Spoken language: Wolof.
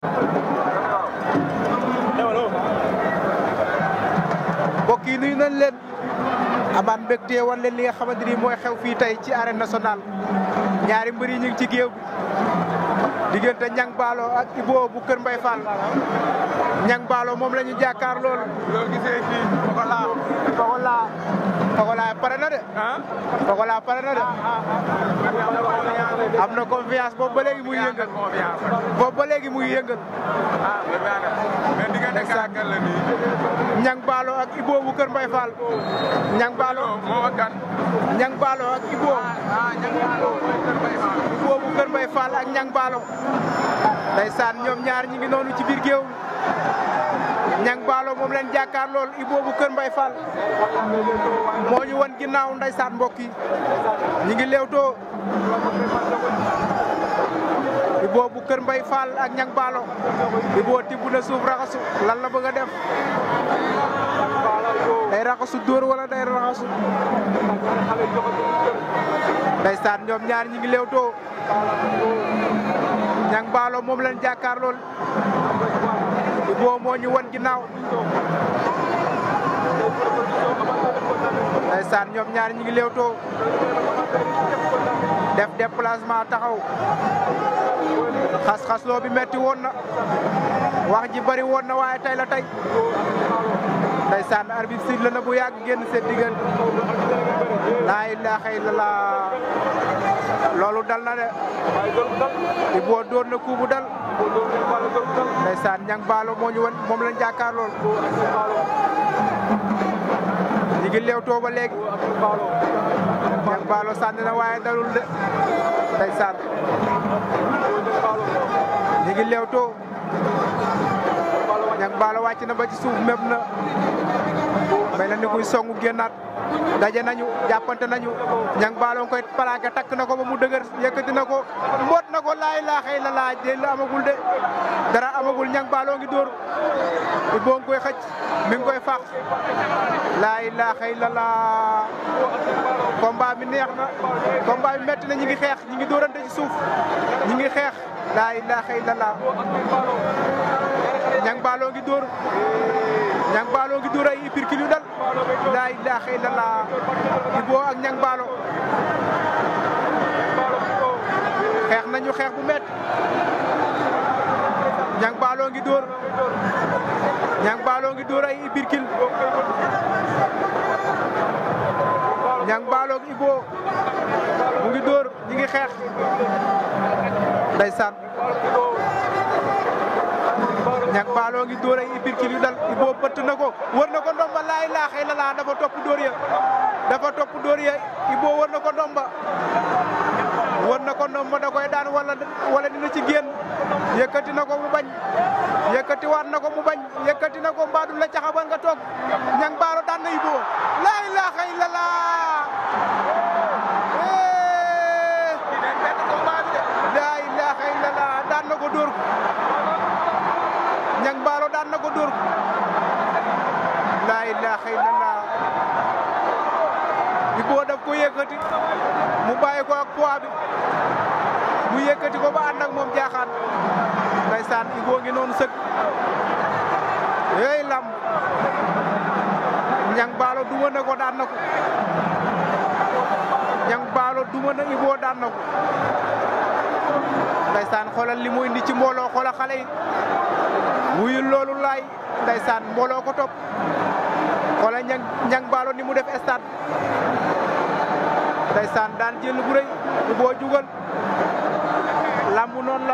mbokk yi nuyu nañ leen amaat mbégte wan leen li nga xamante ni mooy xew fii tey ci arène nationale ñaari mbër yi ñu ngi ci géew bi diggante Niang Ballo ak Ibo bu Kër Mbay Fall Niang Ballo moom la ñu jàkkaar lool. loolu gisee fii Pokola. Pokola Pokola pare na de. ah. Pokola pare na de. am na confiance boobu ba léegi muy yëngal. confiance. boobu ba léegi muy yëngal. ah mais diggante kàkkan la nii. Niang Ballo ak Ibo bu Kër Mbay Fall. Niang Ballo moo ak kan. Niang Ballo ak Ibo. ah Niang Ballo mooy Kër Mbaye Fall. Ibo bu Kër Mbay Fall ak Niang Ballo. ndeysaan ñoom ñaar ñi ngi noonu ci biir géew Niang Ballo moom leen jàkkaar lool Ibo bu Kër Mbay Fall moo ñu wan ginnaaw ndeysaan mbokk yi ñi ngi leewtoo Ibo bu Kër Mbay Fall ak Niang Ballo Ibo tibb na suuf raxasu lan la bëgg a def day raxasu dóor wala day raxasu ndeysaan ñoom ñaar ñi ngi leewtoo Niang Ballo moom leen jàkkaar lool Ibo moo ñu wan ginnaaw ndeysaan ñoom ñaar ñi ngi leewtoo def déplacement taxaw xas-xasloo bi metti woon na wax ji bari woon na waaye tey la tey ndeysaan arbitre sifflé na bu yàgg génn seen diggante laa ilaaha illallah loolu dal na de Ibo doon na kuubu dal ndeysaan Niang Ballo moo ñu wan moom lañ jàkkaar lool ñi ngi leewtoo ba léegi Niang Ballo sànni na waaye dalul de ndeysaan ñi ngi leewtoo Niang Ballo wàcc na ba ci suuf méb na mel na ni kuy songu génnaat daje nañu jàppante nañu Niang Ballo nga koy plaqué takk na ko ba mu dëgër yëkkati na ko mboot na ko laa ilaaha illallaah jël la amagul de dara amagul Niang Ballo ngi dóor Ibo nga koy xëcc mi ngi koy faax laa ilaaha illallaah combat bi neex na combat bi metti na ñi ngi xeex ñi ngi dóorante ci suuf ñi ngi xeex laa ilaaha illallaah Niang Ballo ngi dóor Niang Ballo ngi dóor ay uppercut yu dal laa ilaaha illallaah Ibo ak Niang Ballo xeex nañu xeex bu métti Niang Ballo ngi dóor Niang Ballo ngi dóor ay uppercut Niang Ballo ak Ibo mu ngi dóor ñi ngi xeex ndeysaan Niang Ballo ngi dóor ay uppercut yu dal Ibo bëtt na ko wër na ko ndomba laa ilaaha illallaah dafa topp dóor ya dafa topp dóor ya Ibo wër na ko ndomba wër na ko ndomba da koy daan wala wala dina ci génn yëkkati na ko mu bañ yëkkati waat na ko mu bañ yëkkati na ko mbaadu la caxabal nga toog Niang Ballo daan na Ibo laa ilaaha illallaah laa ilaaha illallaah daan na ko dóor ko Niang Ballo daan na ko dóor ko laa ilaaha illallaah Ibo daf ko yëkkati mu bàyyi ko ak poids bi mu yëkkati ko ba ànd ak moom jaaxaan ndeysaan Ibo ngi noonu sëg yooyu lamb Niang Ballo duma na ko daan na ko Niang Ballo duma na Ibo daan na ko ndeysaan xoolal li mu indi ci mbooloo xoolal xale yi wuyul loolu laay ndeysaan mbooloo ko topp xoolal Niang Niang Ballo ni mu def stade ndeysaan daan jël bu rëy Ibo jugal lamb noonu la